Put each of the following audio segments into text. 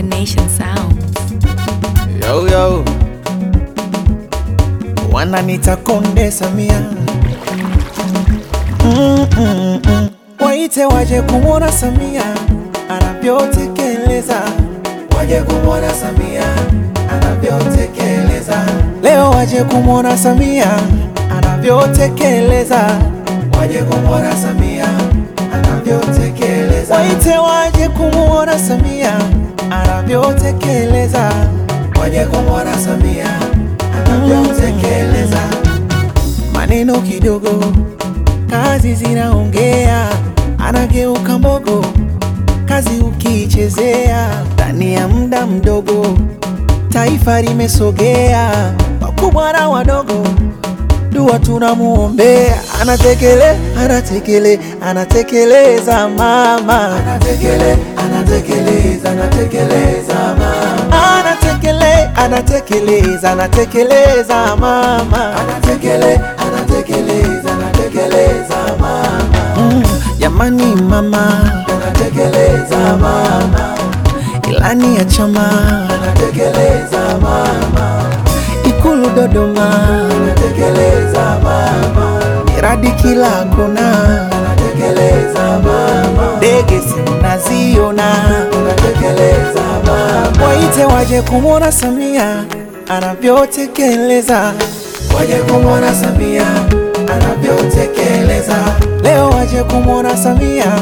Combination Sounds. Yo, yo. Wananita Konde Samia mm, mm, mm. Waite waje kumwona Samia anavyotekeleza, waje kumwona Samia anavyotekeleza. Leo waje kumwona Samia anavyotekeleza, waje kumwona Samia anavyotekeleza. Waite waje kumwona Samia anavyotekeleza, waje kumwona Samia anavyotekeleza. Maneno kidogo, kazi zinaongea, anageuka mbogo, kazi ukiichezea, ndani ya muda mdogo taifa limesogea, wakubwa na wadogo dua tunamuombea, anatekele anatekele anatekeleza mama, anatekele anatekeleza anatekeleza mama, anatekele anatekeleza anatekeleza mama, anatekele anatekeleza anatekeleza mama, mm, jamani mama, anatekeleza mama, ilani ya chama, anatekeleza mama Ikulu Dodoma anatekeleza mama, miradi kila kona anatekeleza mama, ndege sinaziona anatekeleza mama. Waite waje kumwona Samia anavyotekeleza, waje kumwona Samia anavyotekeleza. Leo waje kumwona Samia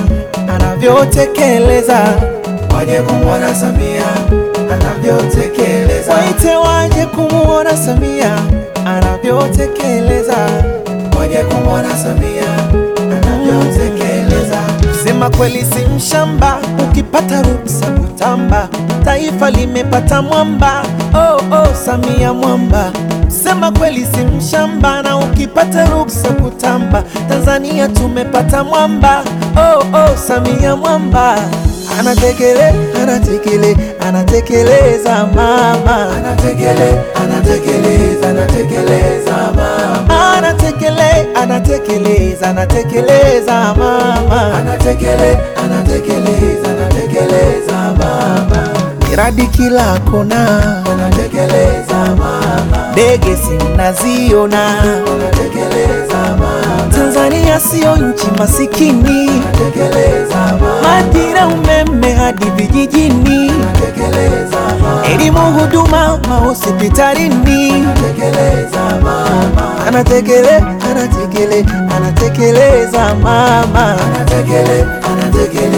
anavyotekeleza, waje kumwona Samia anavyotekeleza. Waite waje kumwona Samia anavyotekeleza, waje kumwona Samia anavyotekeleza. Sema kweli si mshamba, ukipata ruksa kutamba, taifa limepata mwamba. Oh, oh, Samia mwamba. Sema kweli si mshamba, na ukipata ruksa kutamba, Tanzania tumepata mwamba. Oh, oh, Samia mwamba anatekele anatekele anatekeleza mama anatekele anatekeleza anatekeleza mama anatekele anatekeleza anatekeleza mama anatekele anatekeleza anatekeleza mama miradi kila kona anatekeleza mama ndege sinaziona anatekeleza mama Tanzania sio nchi masikini anatekeleza mama Majira umeme hadi vijijini anatekeleza mama Elimu huduma mahospitalini anatekeleza mama Anatekele anatekele anatekeleza mama Anatekele anatekele